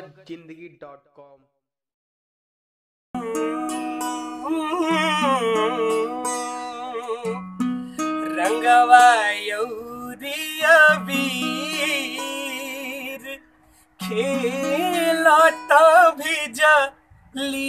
स्वागत जिंदगी dot com रंगवा यौरिया वीर खेलता भिजली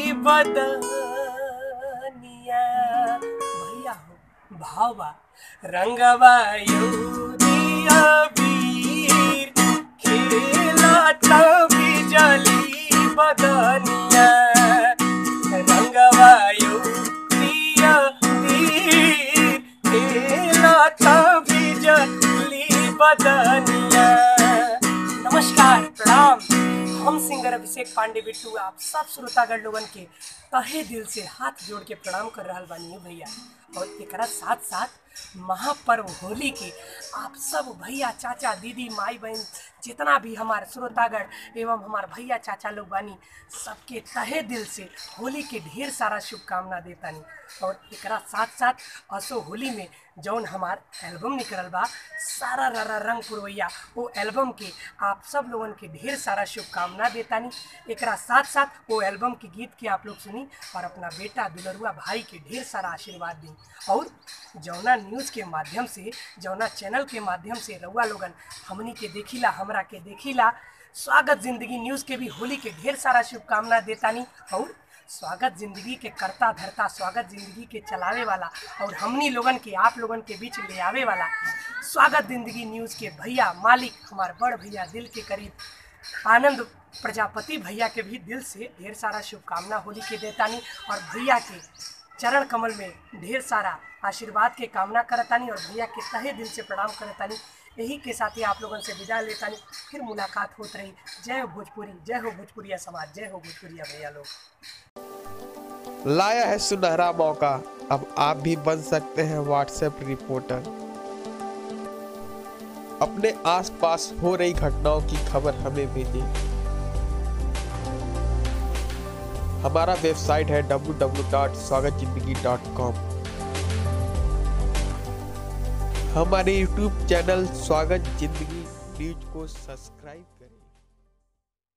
बदनिया भैया हो भावा रंगवा यौरिया वीर खेलता भिजली बदनिया रंगवा यौरिया वीर खेलता भिजली बदनिया नमस्कार प्रणाम हम सिंगर अभिषेक पांडे बिट्टू आप सब श्रोतागण लोगन के तहे दिल से हाथ जोड़ के प्रणाम कर रहा बानी भैया और एकरा साथ साथ महापर्व होली के आप सब भैया चाचा दीदी माई बहन जितना भी हमारे श्रोतागण एवं हमारे भैया चाचा लोग बानी सबके तहे दिल से होली के ढेर सारा शुभकामना देतानी और एकरा साथ साथ असो होली में जौन हमार एल्बम निकलल बा सारा ररा रंग पुरवैया वो एल्बम के आप सब लोगन के ढेर सारा शुभकामना देतानी एकरा साथ साथ वो एल्बम के गीत के आप लोग सुनी और अपना बेटा दुलरुआ भाई के ढेर सारा आशीर्वाद दी और जौना न्यूज़ के माध्यम से जौना चैनल के माध्यम से रउआ लोगन हमनी के देखिला हमरा के देखिला स्वागत जिंदगी न्यूज़ के भी होली के ढेर सारा शुभकामना देतानी और स्वागत जिंदगी के करता धरता स्वागत जिंदगी के चलावे वाला और हमनी लोगन के आप लोगन के बीच ले आवे वाला स्वागत जिंदगी न्यूज़ के भैया मालिक हमार बड़ भैया दिल के करीब आनंद प्रजापति भैया के भी दिल से ढेर सारा शुभकामना होली के देतानी और भैया के चरण कमल में ढेर सारा आशीर्वाद के कामना करतानी और भैया के तहे दिल से प्रणाम करतानी यही के साथ ही आप लोगन से विदा लेतानी फिर मुलाकात होत रही जय हो भोजपुरी जय हो भोजपुरिया समाज जय हो भोजपुरिया भैया लोग लाया है सुनहरा मौका अब आप भी बन सकते हैं व्हाट्सएप रिपोर्टर अपने आसपास हो रही घटनाओं की खबर हमें भेजें हमारा वेबसाइट है www.स्वागतजिंदगी.com हमारे YouTube चैनल स्वागत जिंदगी न्यूज को सब्सक्राइब करें